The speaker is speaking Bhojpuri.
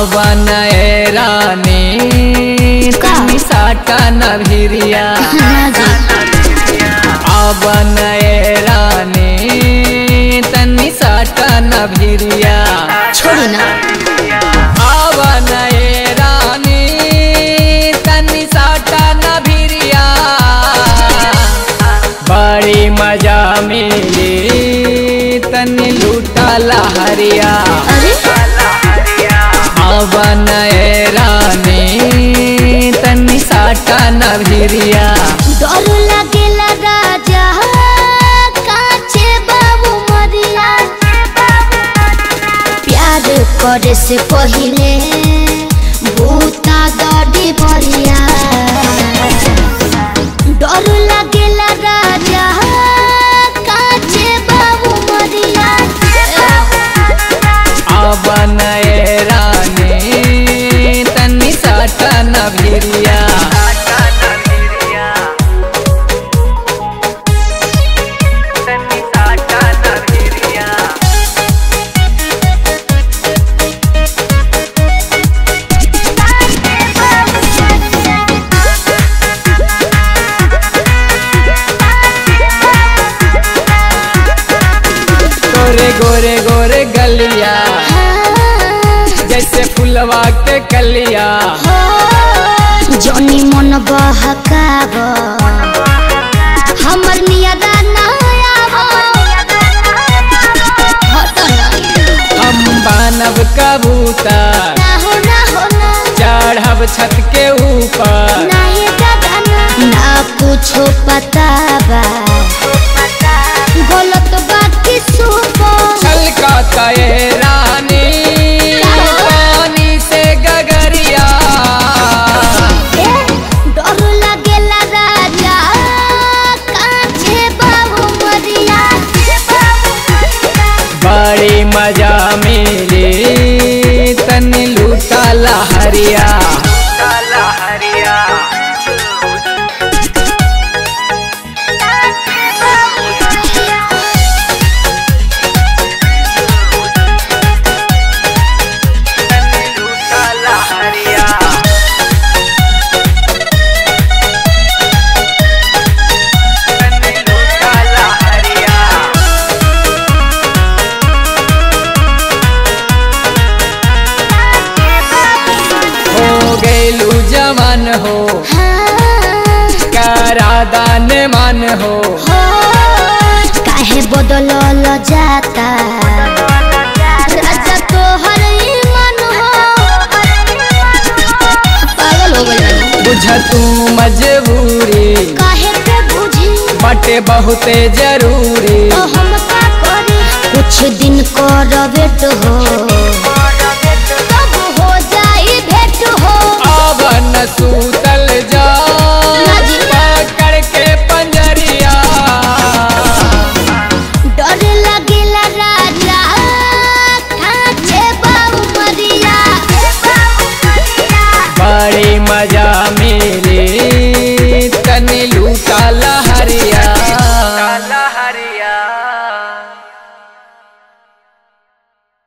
आवन ए रानी तनी साटा न भिरिया आवन ए रानी तनी साटा न भिरिया छोड़ी ना आवन ए रानी तनी साटा न भिरिया बड़ी मजा मिली तनी लूटा लहरिया अरे आवन ए रानी तनी साटा न भिरिया डर लागेला राजा काचे बाबू मरिया प्यार करे से पहिले भूता गाड़ी बढ़िया डर लागेला राजा काचे बाबू मरिया आवन ए रानी तनी साटा न भिरिया गोरे गोरे गोरे गलिया जैसे फुलवा के कलिया जनी मन बहकाब हमर नियदा नयाब हट ना हम बानव कबूतर ना हो ना हो ना चढ़ब छत के ऊपर ना ये दादा ना ना कुछो पता बा गलत बात की सुपो छलका ये रानी पानी से गगरिया डर लागेला राजा काछे बाबू मरिया बड़ी मजा मिली तनी लूटा लहरिया हो गैलू जवान हो करादान मान हो काहे बदलल जाता राजा तोहर ईमान हो पागल हो गइल बुझ तू मजबूरी काहे के बुझी बटे बहुते जरूरी तो हम का करी कुछ दिन कर वेट हो तब हो जाई भेंट हो आवन सूतल जा नाजी। पकड़ के पंजरिया डर लगेला राजा खाचे बाबू मरिया बड़ी मजा मिली तनी लूटा